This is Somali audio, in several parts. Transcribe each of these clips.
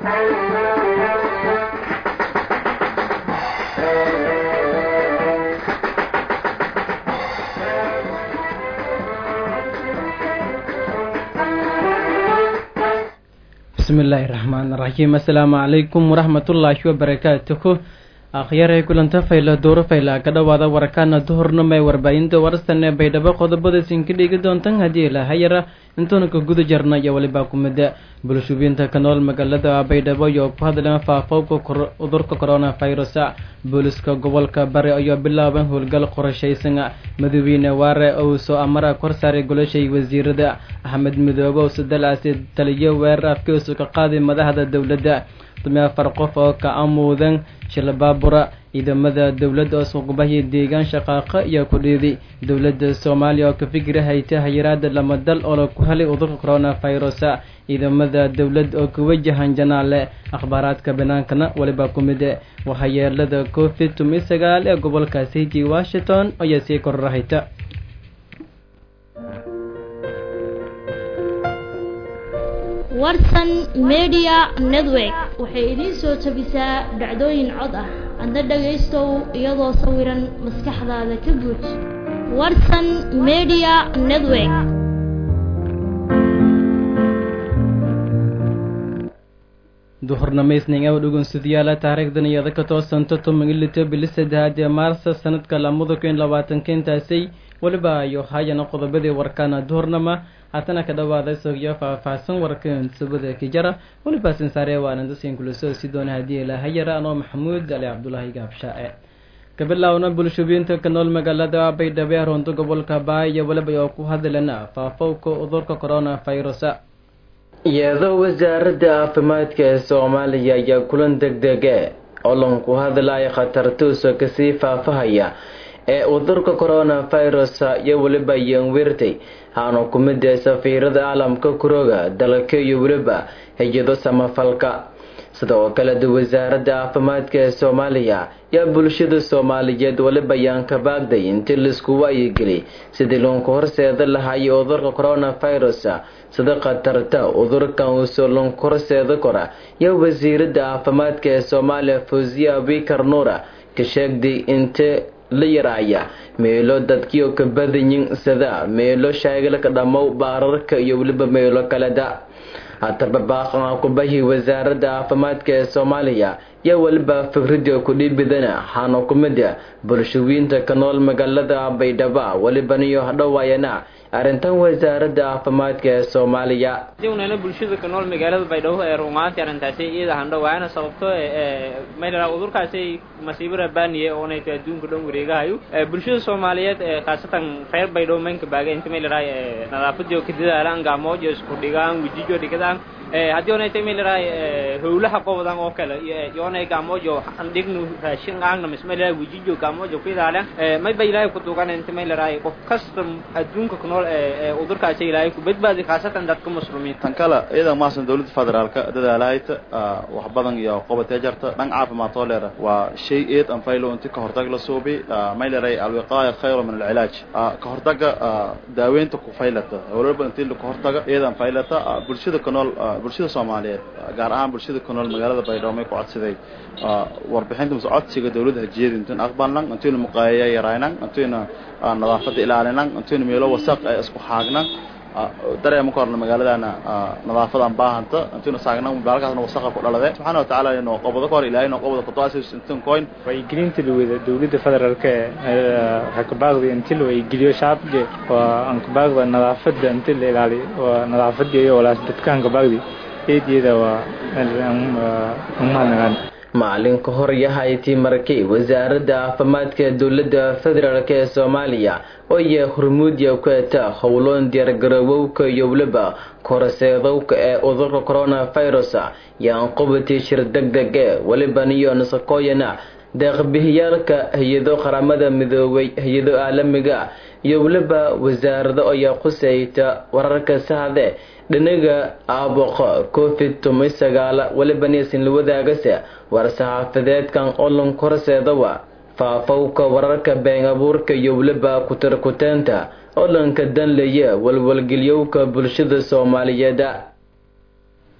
bismillaahi raxmaan raxiim assalaamu calaykum waraxmatullaahi wabarakaatuhu akhyaray kulanta fayla dooro fayla ka dhowaada warkaana duhurnama ee warbaahinta warsan ee baydhabo qodobada sinka dhigi doontan haddii ilahayara intuuna ka guda jarna iyo weliba kumida bulshubiinta ka nool magaalada baydhabo iyo ku hadleen faafowka cudurka coronavirus booliska gobolka bari ayaa bilaaban howlgal qorashaysan madawiine waare ou soo amara kor saaray goloshay wasiirada axmed midoobe oo sadalaasi taliyo weerar afkiisu ka qaaday madaxda dowladda dumee afar qof oo ka amuudan shilbaabura ciidamada dowladda oo suqbahi deegaan shaqaaqa iyo kudhiidi dowladda soomaaliya oo ka fikira hayta hayiraada lama dal oo la ku helay cudurka coronavirus ciidamada dowladda oo ka wajahan janaale akhbaaraadka banaankana weliba ku mid waxyeelada covid tumi sagaal ee gobolka city washington ayaa sii kororahayta warsan media network waxay idiin soo jabisaa dhacdooyin cod ah adna dhagaystow iyadoo sawiran maskaxdaada ka guuj warsan media network duhurnamaysning aw dhugunsidyaala taariikhdan iyada ka toosanto tobanilito bili saddexaad ee maarsa sanadka lamada kun labaatanka intaasay weliba ayo hayana qodobadii warkaana duhurnama haatana ka dhawaada sogyo faahfaahsan warkan subada kijara weliba sinsaare waalandasin kulasoo si doona haddii ilaahayara anoo maxamuud ali cabdulaahi gaabshaae kabilaawna bulshubiinta ka nool magaalada baydhabo ee runto gobolka baaya weliba oo ku hadlana faafowka cudurka coronavirus iyadoo wasaaradda caafimaadka ee soomaaliya ayaa kulan deg dege olonku hadlaya khatartuusa kasii faafahaya ee cudurka coronavirus iyo weliba yanwirtay haanu ku mid ee safiirada caalamka kurooga dalka iyo weliba hay-ado samafalka sidoo kale wasaaradda caafimaadka ee soomaaliya yaa bulshada soomaaliyeed weliba yaan ka baagday intii laisku waayigeli sidii loonku horseeda lahayo cudurka coronavirus sida khatarta cudurkan uusoo loonku horseeda kora yaa wasiiradda caafimaadka ee soomaaliya fawsiya abikar nuura ka sheegday inte la yaraaya meelo dadkiio ka badanyin sida meelo shaagalka dhammow baararka iyo weliba meelo kaleda hataba baaqan kubahi wasaaradda caafimaadka ee soomaaliya yaa weliba fikrida kudhiibidana xaano ku mida bulshawiinta ka nool magaalada baydhaba welibaniyo hadhowaayana arrintan wasaaradda caafimaadka ee soomaaliya unana bulshada ka nool magaalada baydhabo ee rumaantii arrintaasi iyada handhowaana sababto mayla cudurkaasi masiibo rabaaniye oonayta adduunka dhan wareegahayo bulshada soomaaliyeed khaasatan reer baydhabo maynka baaga inta maylaraa nadaafadiyo ka dadaalaan gaamood iyo isku dhigaan wejijo dhigadaan haddii onayta maylaraa howlaha qobodan oo kale yoonay gaamojo andhignu raashin aagna mismaylaraa wejijo gaamojo ku ilaalan mayba ilaahay ku duugan inta maylaraa qof kasta adduunka ku nool cudurkaasi ilaahay ku badbaadi khaasatan dadka muslimiin tan kale iyada maasan dawladda federaalka dadaalahayta wax badan iyo qobatee jarta dhan caafimaad oo leera waa shay eed an faylo inti ka hortag la suubi mayleray alwiqaaya khayro min alcilaaj ka hortaga daaweynta ku faylata walba intii ka hortaga eedan faylata bulshada ka nool bulshada soomaaliyeed gaar ahaan bulshada ku nool magaalada baydhabo may ku codsaday warbixinta mase codsiga dawladda hajiyada intuyn aqbalnan intuyna muqaayaya yaraynan intuyna nadaafada ilaalinan intuyna meelo wasaq ay isku xaagnan dareema ka horna magaaladana nadaafadan baahanta intuyna saagnan magaalakaasna wasaqa ku dhalade subxaana watacaala noo qobado ka hor ilaahay noo qobado kutuasis intun coin waygelinta lawada dawladda federaalka ee waxay ka baaqday inti la waygeliyo shacabka waa aan ka baaqda nadaafada inti la ilaaliyo waa nadaafada iyo walaas dadkaan ka baaqdi eedeeda waa umahadnagaan maalin ka hor yahayti markii wasaaradda caafimaadka dowladda federaalk ee soomaaliya oo iyo hormuudya ku eta howloon diyaargarowowka iyo weliba koraseedowka ee cudurka coronavirus yaan qubatii shir deg deg ee weliban iyo nasakooyana deeqbihiyaalka hay-ado qaramada midoobay hay-ado caalamiga iyo weliba wasaarado ayaa khuseyta wararka sahde dhinaga aaboqo covid toban sagaala weliba niisin la wadaagase war-saxaafadeedkan olon korseedawa faafowka wararka been abuurka iyo weliba kutarkuteenta olanka danlaya walwalgelyowka bulshada soomaaliyeed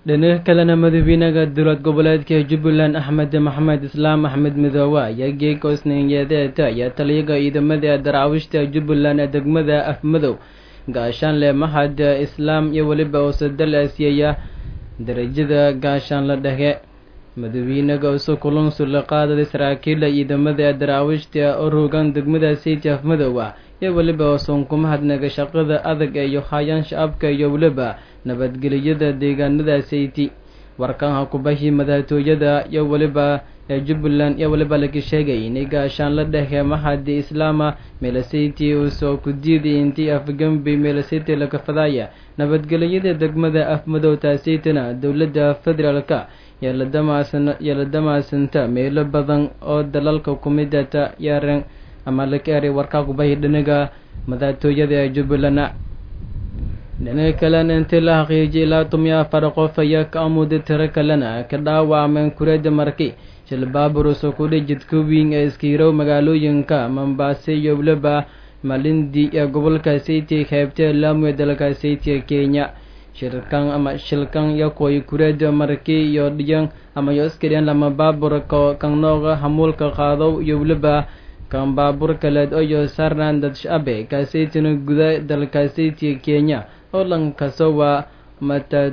dhinaca kalena madaxweynaha dowlad goboleedka jubbaland axmed maxamed islaam axmed midoobe ayaa geeg osninyeedeeta ayaa taliyaga ciidamada daraawiishta jubbaland ee degmada afmadow gaashaanle mahad islaam iyo weliba oosadal aasiyaya darajada gaashaanle dhexe madaxweynaga isu kulunsu la qaadaday saraakiila ciidamada daraawiishta oo rogan degmada city afmadow ah iyo weliba oosan ku mahadnaga shaqada adag iyo hayaan shacabka iyo weliba nabadgeliyada deegaanada sayti warkaanha kubahii madaxtooyada iyo weliba ee jubbaland iyo weliba laga sheegay inay gaashaanla dhexe mahadi islaama meelasayti uusoo ku diiday intii afgambi meelasayti laga fadaya nabadgeliyada degmada afmadow taasaytana dowladda federaalka yeela damaasanta meelo badan oo dalalka kumidata yaaren ama laga eray warkaa kubahi dhinaga madaxtooyada ee jubbaland dhinaca kalena intii la xaqiijiyay ilaa tumiya afar qof ayaa ka amuday tiro kalena ka dhaawacmeen kureeda marki shil baaburus oo kudhi jidka weyn ee iskiirow magaalooyinka mambaase iyo weliba malindi ee gobolka sayti qaybtee laamu ee dalka sayti ee kenya shirkan ama shilkan yakoy kureeda marki iyo dhiyan ama yo iskadhiyan lama baabur kan nooga hamuulka qaadow iyo weliba kan baabur kaleed oyo sarnan dad shabe kaasaytina guda dalka sayti ee kenya oo lankaso waa mata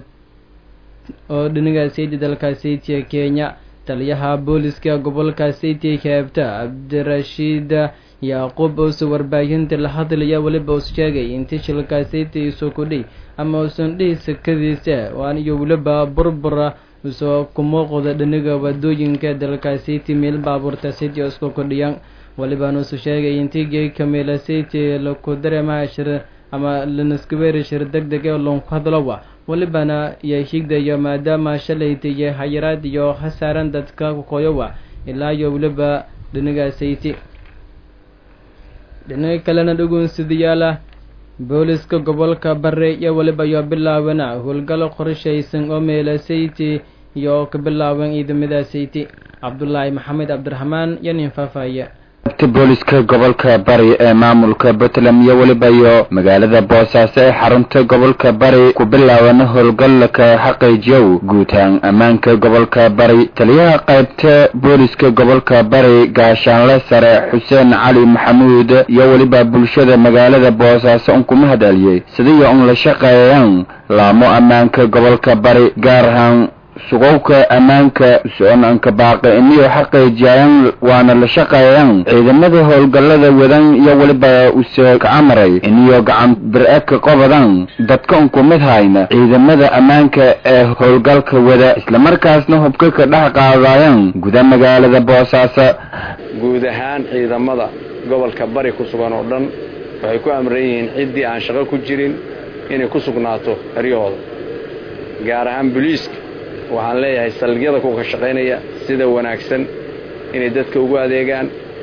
oo dhinaga sayti dalka sayti ee kenya taliyaha booliska gobolka sayti kaabta cabdirashiid yacquub oose warbaahinta la hadlaya weliba us sheegay intii shilka sayti isu kudhi ama usan dhihi sakadiisa waan iyo weliba burbura usoo kumuuqda dhinaga wadooyinka dalka sayti meel baabuurta sayti oo isku kudhiyan walibaan usu sheegay intii geeka meela sayti laku dareemaha shir ama lanaskaweri shir deg deg ee loonku hadlowa welibana iyo higdayo maadaama shalayta iyo hayaraad iyo hasaaran dadka kukoyowa ilaa iyo weliba dhinaga sayti dhinaga kalena dhugunsidayaala booliska gobolka bare iyo weliba iyo bilaabana howlgal qorshaysan oo meela sayti iyo ka bilaaban ciidamada sayti cabdulaahi maxamed cabdiraxmaan iyo nin faafaya booliska gobolka bari ee maamulka puntland iyo weliba iyo magaalada boosaaso ee xarunta gobolka bari ku bilaaban howlgallaka xaqiijiyow guutaan ammaanka gobolka bari taliyaha qaybta booliska gobolka bari gaashaanle sare xuseen cali maxamuud iyo weliba bulshada magaalada boosaaso un kuma hadaliyey sidiyo un la shaqeeyaan laamo ammaanka gobolka bari gaar ahaan sugowka ammaanka soonanka baaqi iniyo xaqiijiyayaan waana la shaqeeyaan ciidamada howlgallada wadan iyo weliba use kacamaray iniyo gacan bir-e ka qobadan dadka unku mid hayna ciidamada ammaanka ee howlgalka wada islamarkaasna hubka ka dhex qaadayaan guda magaalada boosaaso guud ahaan ciidamada gobolka bari ku sugan oo dhan waxay ku amran yihiin ciddii aan shaqo ku jirin inay ku sugnaato eryahooda gaar ahaan boliiska waxaan leeyahay saldhigyada kuwa ka shaqaynaya sida wanaagsan inay dadka ugu adeegaan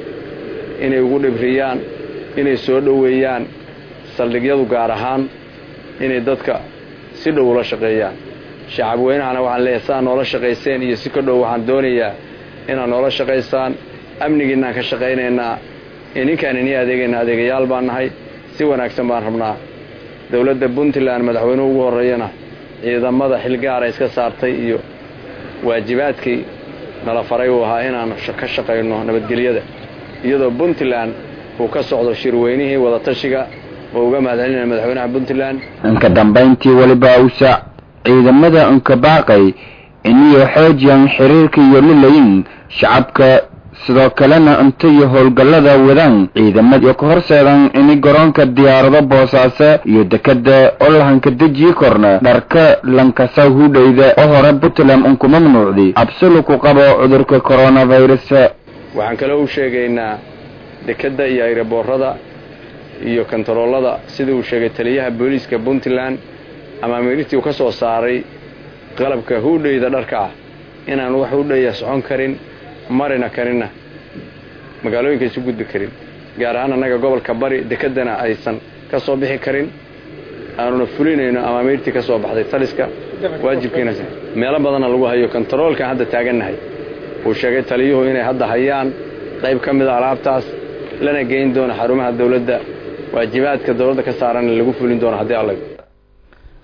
inay ugu dhibriyaan inay soo dhoweeyaan saldhigyadu gaar ahaan inay dadka si dhow ula shaqeeyaan shacab weynahana waxaan leeyahay sidaa noola shaqayseen iyo si ka dhow waxaan doonayaa inaad noola shaqaysaan amnigiinaan ka shaqaynaynaa ininkaan inii adeegayna adeegayaal baan nahay si wanaagsan baan rabnaa dowladda puntland madaxweynuhu ugu horreeyana ciidamada xilgaara iska saartay iyo waajibaadkii nala faray uu ahaa inaan ka shaqayno nabadgelyada iyadoo puntland uu ka socdo shirweynihii wadatashiga oo uga mahadcelinaya madaxweynaha puntland inka dambayntii weliba usa ciidamada unkabaaqay iniyo xoojiyan xiriirka iyo lilayin shacabka sidoo kalena inta iyo howlgallada wadaan ciidamada iyo ka horseedan ini garoonka diyaarado boosaaso iyo dekada oo lahanka dejiyi korna dharka lankasa hudhayda oo hore puntland unku mamnuucday absulu ku qabo cudurka coronavirus waxaan kaloo u sheegaynaa dekadda iyo ayraboorada iyo kontaroolada sida uu sheegay taliyaha booliiska puntland ama miirtii uu ka soo saaray qalabka hudhayda dharka ah inaan wax hudhaya socon karin marina karinna magaalooyinka isu gudbi karin gaar ahaan annaga gobolka bari dekedana aysan ka soo bixi karin aanuna fulinayno amaamiirtii ka soo baxday taliska waajibkiina meelo badanna lagu hayo kontaroolkaan hadda taagannahay uu sheegay taliyuhu inay hadda hayaan qayb ka mida alaabtaas lana geyn doono xarumaha dawladda waajibaadka dawladda ka saaranna lagu fulin doono haddii alla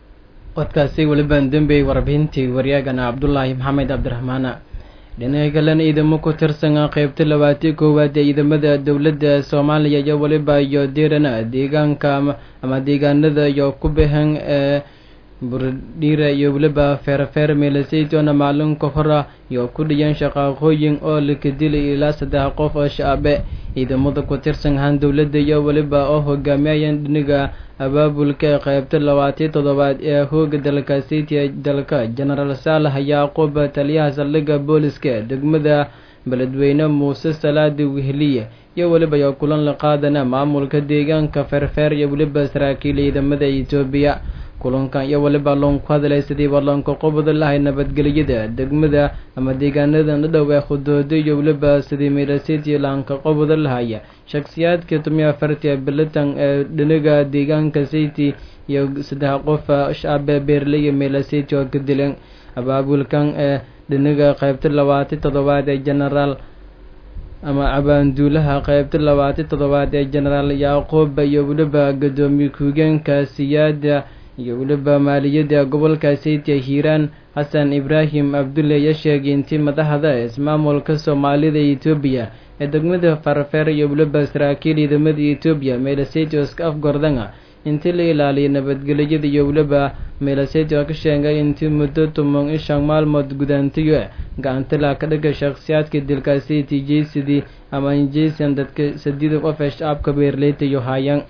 codkaasi welibaan dembey warbixintii waryaagana cabdulaahi maxamed cabdiraxmaana dhinaca kalena ciidamo ku tirsan qeybta labaatii koowaad ee ciidamada dowladda soomaaliya iyo weliba iyo diirana deegaanka ama deegaanada iyo ku baxan ee burdhiira iyo weliba feerfeer meelasaytona maalinka hora iyo ku dhiyan shaqaaqooyin oo laka dilay ilaa saddex qof oo shaabe ciidamada ku tirsan ahaan dowladda iyo weliba oo hogaamiyayaan dhiniga abaabulka ee qeybta labaatii toddobaad ee hooga dalka city dalka genaraal saalax yaaqub taliyaha saldhigga booliska degmada beledweyne muuse salaadi weheliye iyo weliba iyo kulan la qaadana maamulka deegaanka feerfeer iyo weliba saraakiil ciidamada etoobiya kulankan iyo weliba loonku hadlay sidii ballanka qobada lahay nabadgelyada degmada ama deegaanada dhadhow ee khudoodo iyo weliba sidii meelasiti laanka qobada lahaya shaksiyaadka tumiya afartia bilitan ee dhiniga deegaanka city iyo saddex qof shaabe beerley iyo meelasiti oo ka dileen abaabulkan ee dhiniga qeybta labaati toddobaad ee genaraal ama abaanduulaha qeybta labaati toddobaad ee genaraal yaaqoob iyo weliba gadoomiye ku-higeenka siyaada iyo weliba maaliyadda gobolka saytia hiiraan xasan ibraahim abdulle ya sheegay intii madaxda ismaamulka soomaalida etoobiya ee degmada farfeer iyo weliba saraakiil ciidamada etoobiya meelasaytioska afgordanga intii la ilaaliyay nabadgelyada iyo weliba meelasaytio ka sheegay intii muddo tuman ishan maalmood gudaantayo gacantala ka dhiga shakhsiyaadka dilka city jaysidii ama jaysan dadka sadiida qof ee shacabka beerleytayo haayaan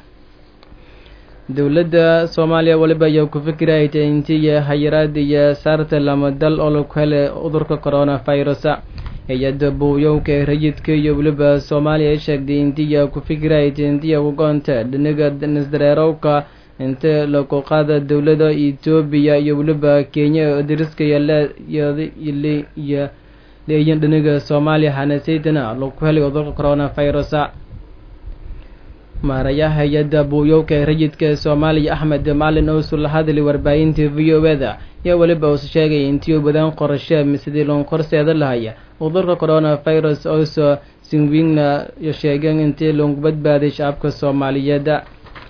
dowladda soomaaliya weliba ayaa ku fikirayta intii hayaraad iyo saarta lama dal oo laku helay cudurka coronavirusa hay-adda buuyowka ee rayidka iyo weliba soomaaliya sheegtay intii ku fikirayta intii ugoonta dhiniga nisdareerowka inta laku qaada dowlada etoobiya iyo weliba kenya dariska iyo leeyin dhiniga soomaaliya hanasaytana laku helay cudurka coronavirusa maarayaha hay-adda buuyowka ee rayidka ee soomaaliya axmed maalin owsu la hadlay warbaahinta v o eda yaa weliba uus sheegay intii u badaan qorashe sidii loon korseeda lahaya cudurka coronavirus oso sinwingna sheegeen intii loongu badbaaday shacabka soomaaliyeed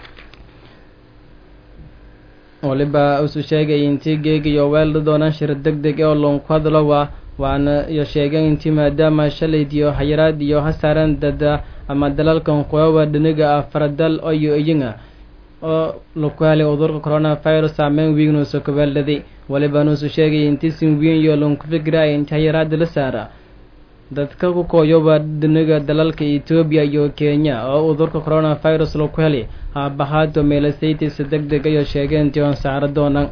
waliba usu sheegay intii geegayo weelda doonaan shir deg deg oo loonku hadlo waa waana iyo sheegeen intii maadaama shalayd iyo hayaraad iyo hasaaran dada ama dalalkan kuwawa dhiniga afaradal oyo iyinga oo laku helay cudurka coronavirus saameyn wiignuusa kabeeldhaday waliba nuusu sheegay intii sinwiin iyo lonku fikiraya intii hayaraada la saara dadka ku kooyoba dhiniga dalalka etoobiya iyo kenya oo cudurka coronavirus laku helay haabahaato meelasaytisa deg deg ayo sheegeen intii oon saaro doonaan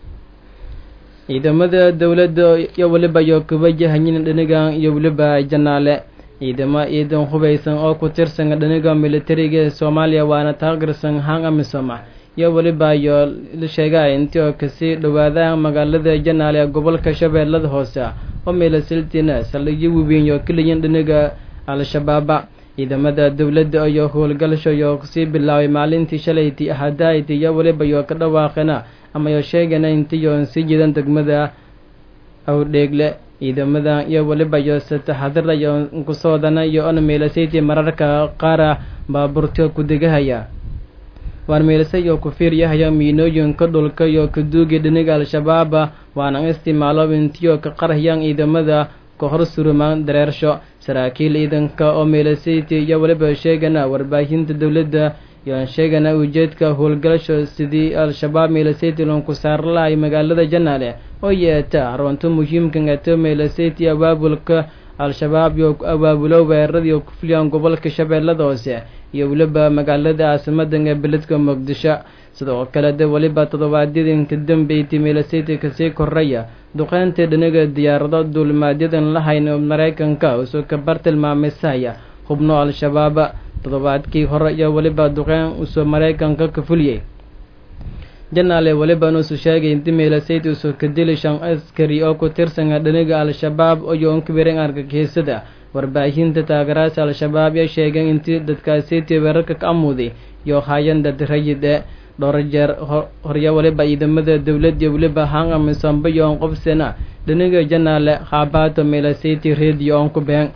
ciidamada dowladda iyo weliba iyo kubajahanyin dhinigan iyo weliba janaale ciidamo ciidan hubaysan oo ku tirsan dhiniga militariga ee soomaaliya waana taageersan hang amisoma iyo weliba iyo la sheegay intii oo kasii dhawaada magaalada janaale ee gobolka shabeellada hoose oo meelasiltina saldhigyo waweyn iyo keliyan dhiniga al-shabaaba ciidamada dowladda iyo howlgalasho iyo kusii bilaabay maalintii shalayti ahadayti iyo weliba iyo ka dhawaaqena ama yo sheegana intiiyo sii jidan degmada awdheegle ciidamada iyo weliba iyo sataxadira iyo nkusoodana iyo ona meelasaytii mararka qaara baaburto kudegahaya waan meelasay iyo ku fiiryahaya miinooyinka dhulka iyo kaduugi dhiniga al-shabaaba waana isticmaalo intiyo ka qarhayaan ciidamada ka hor surumaan dareersho saraakiil ciidanka oo meelasayti iyo weliba sheegana warbaahinta dowladda yoan sheegana ujeedka howlgalasho sidii al-shabaab meelasayti loonku saarlahay magaalada janaale oo yeeta runto muhiimkan eto meelasayti abaabulka al-shabaab iyo abaabulo weeraradii ku fuliyaan gobolka shabeellada hoose iyo weliba magaalada caasimadan ee beledka muqdisho sidoo kale de weliba toddobaadyadinka dambeyti meelasayti kasii koraya duqeynta dhiniga diyaarado duulimaadyadaan lahayn oo maraykanka usoo kabar tilmaamaysahaya hubno al-shabaaba toddobaadkii hore iyo weliba duqeyn usoo maraykanka ka fuliyey janaale weliba nuusu sheegay inti meelasayti usoo ka dili shan askari oo ku tirsan dhiniga al-shabaab iyo onkabiren argagixisada warbaahinta taageeraasa al-shabaab ya sheegeen intii dadkaasiti weerarka ka amuday iyo hayan dad rayid e dhowr jeer horya weliba ciidamada dowladda weliba hanga misambe iyo on qobsena dhiniga janaale haabaato meelasayti radio on ku been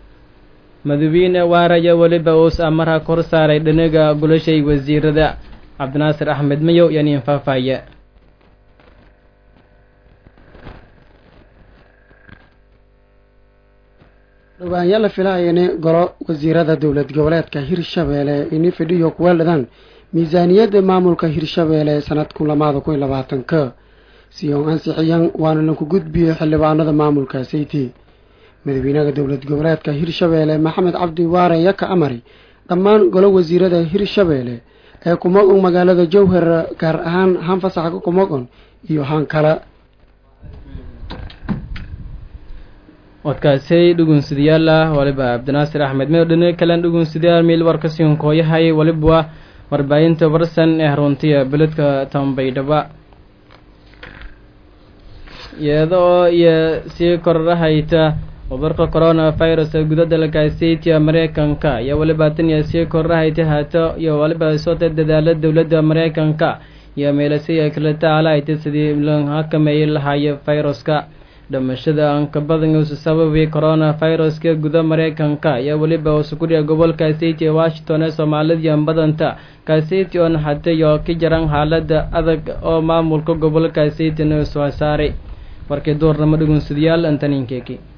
madawiine waaraya weliba uus amara kor saaray dhiniga gulashay wasiirada cabdinaasir axmed mayow yaniin faahfaahiye dhawaanyaa la filaya in golo wasiirada dowlad goboleedka hirshabeelle ini fidhiyo kuweeldhadaan miisaaniyadda maamulka hirshabeelle sanadkun lamaada kun iyo labaatanka si oon ansixiyan waana laku gudbiyo xildhibaanada maamulka sayti madaxweynaha dowlad goboleedka hirshabeelle maxamed cabdi waare yaka amari dhammaan golo wasiirada hirshabeelle ee kumogon magaalada jowhar gaar ahaan hanfasaxka kumogon iyo haan kale wadkaasay dhugunsidayaal ah waliba cabdinaasir axmed meyo dhine kalen dhugunsidayaal miil warkasiin kooyahay waliba warbaahinta barsan ee runtiya beledka tambaydhaba iyada oo iyo sii kordhahayta cudurka corona virus ee guda dalka seytia mareykanka iyo waliba tan iyo sii kordhahayta haato iyo waliba soota dadaala dowladda mareykanka iyo meelasay kala tacaalahayta sidii la xakameeyi lahaaya viruska dhimashada aan ka badan uusa sababay corona viruska guda mareykanka iyo weliba usukuriya gobolka seyty ee washington ee soomaalida badanta kaseyty oo naxatay oo ka jaran xaalada adag oo maamulka gobolka seytyn soo saaray warkii duurnamo dhugunsadayaal antaninkeki